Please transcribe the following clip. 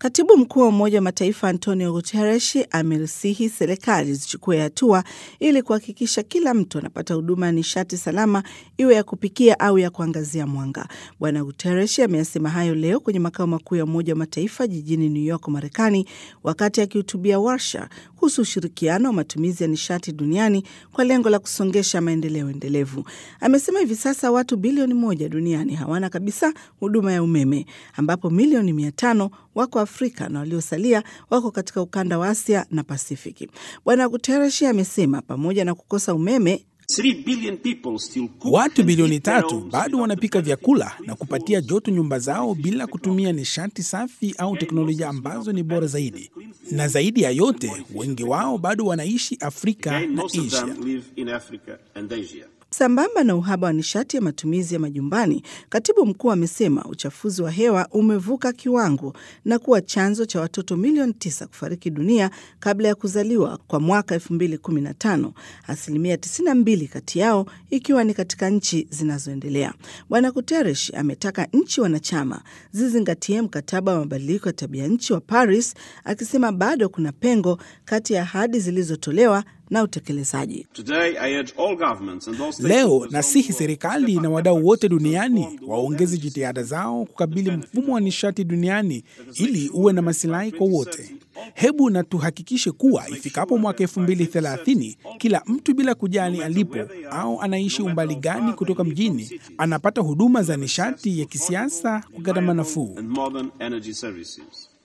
Katibu mkuu wa Umoja wa Mataifa Antonio Guterres amerisihi serikali zichukue hatua ili kuhakikisha kila mtu anapata huduma ya nishati salama, iwe ya kupikia au ya kuangazia mwanga. Bwana Guterres ameyasema hayo leo kwenye makao makuu ya Umoja wa Mataifa jijini New York, Marekani, wakati akihutubia warsha kuhusu ushirikiano wa matumizi ya nishati duniani kwa lengo la kusongesha maendeleo endelevu. Amesema hivi sasa watu bilioni moja duniani hawana kabisa huduma ya umeme, ambapo milioni mia tano wako Afrika na waliosalia wako katika ukanda wa Asia na Pasifiki. Bwana Guterres amesema pamoja na kukosa umeme Watu bilioni tatu bado wanapika vyakula na kupatia joto nyumba zao bila kutumia nishati safi au teknolojia ambazo ni bora zaidi, na zaidi ya yote, wengi wao bado wanaishi Afrika na Asia. Sambamba na uhaba wa nishati ya matumizi ya majumbani, katibu mkuu amesema uchafuzi wa hewa umevuka kiwango na kuwa chanzo cha watoto milioni tisa kufariki dunia kabla ya kuzaliwa kwa mwaka 2015, asilimia 92 kati yao ikiwa ni katika nchi zinazoendelea. Bwana Guterres ametaka nchi wanachama zizingatie mkataba wa mabadiliko ya tabia nchi wa Paris, akisema bado kuna pengo kati ya ahadi zilizotolewa na utekelezaji. Leo nasihi serikali na wadau wote duniani waongeze jitihada zao kukabili mfumo wa nishati duniani ili uwe na masilahi kwa wote. Hebu na tuhakikishe kuwa ifikapo mwaka elfu mbili thelathini kila mtu bila kujali alipo au anaishi umbali gani kutoka mjini anapata huduma za nishati ya kisiasa kwa gharama nafuu.